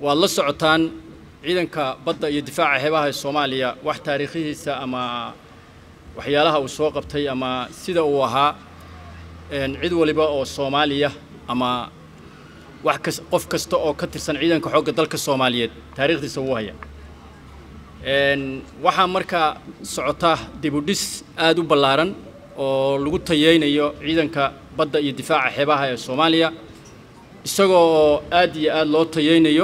waad la socotaan ciidanka badda iyo difaaca xeebaha ee soomaaliya wax taariikhihiisa ama waxyaalaha uu soo qabtay ama sida uu ahaa cid waliba oo soomaaliya ama wax kas qof kasta oo ka tirsan ciidanka xoogga dalka soomaaliyeed taariikhdiisa wuu haya waxaa markaa socota dibudhis aada u ballaaran oo lagu tayeynayo ciidanka badda iyo difaaca xeebaha ee soomaaliya isagoo oo aad iyo aada loo tayeynayo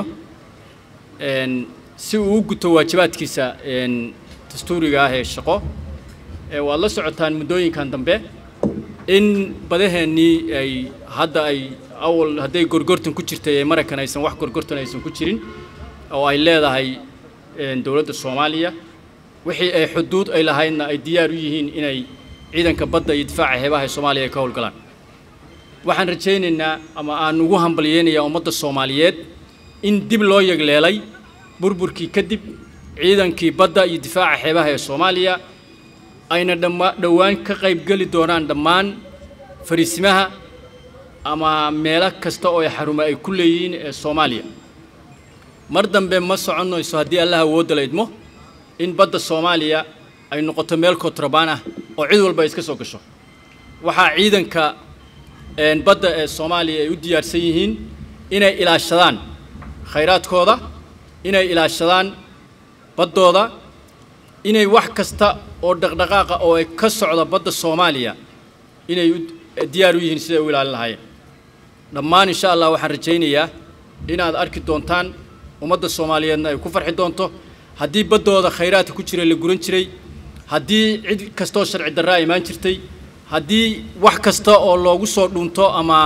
si uu u guto waajibaadkiisa dastuuriga ah ee shaqo waad la socotaan muddooyinkan dambe in badaheennii ay hadda ay awal hadday gorgortan ku jirtay ee maraykan aysan wax gorgortan aysan ku jirin oo ay leedahay dowladda soomaaliya wixii ay xuduud ay lahaydna ay diyaar u yihiin inay ciidanka badda iyo difaaca xeebaha ee soomaaliya ay ka howlgalaan waxaan rajaynaynaa ama aan ugu hambalyeynayaa ummadda soomaaliyeed in dib loo yegleelay burburkii kadib ciidankii badda iyo difaaca xeebaha ee soomaaliya ayna dhamma dhowaan ka qaybgeli doonaan dhammaan fariisimaha ama meelo kasta oo ay xarumo ay ku leeyihiin ee soomaaliya mar dambe ma soconayso haddii allah awoodda la idmo in badda soomaaliya ay noqoto meel kontrabaan ah oo cid walba ay iska soo gasho waxaa ciidanka badda ee soomaaliya ay u diyaarsan yihiin inay ilaashadaan khayraadkooda inay ilaashadaan baddooda inay wax kasta oo dhaqdhaqaaqa oo ay ka socda badda soomaaliya inay diyaar u yihiin siday u ilaalin lahaayeen dhammaan insha allah waxaan rajaynayaa inaad arki doontaan ummadda soomaaliyeedna ay ku farxi doonto haddii baddooda khayraadka ku jira la guran jiray haddii cid kastaoo sharci darraa imaan jirtay haddii wax kasta oo loogu soo dhunto ama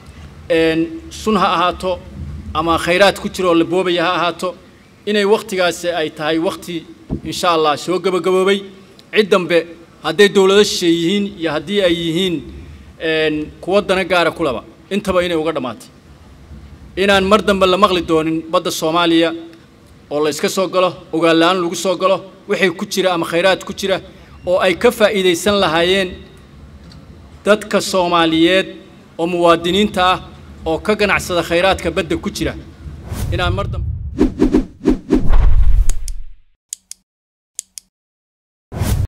sun ha ahaato ama khayraad ku jira oo la boobaya ha ahaato inay wakhtigaasi ay tahay wakhti insha allah soo gebagaboobay cid dambe hadday dowlado shishe yihiin iyo haddii ay yihiin kuwa dana gaara kulaba intaba inay uga dhammaatay inaan mar dambe la maqli doonin badda soomaaliya oo la iska soo galo ogaalla-aan lagu soo galo wixii ku jira ama khayraad ku jira oo ay ka faa'iidaysan lahaayeen dadka soomaaliyeed oo muwaadiniinta ah oo ka ganacsada khayraadka badda ku jira inaan mar dambe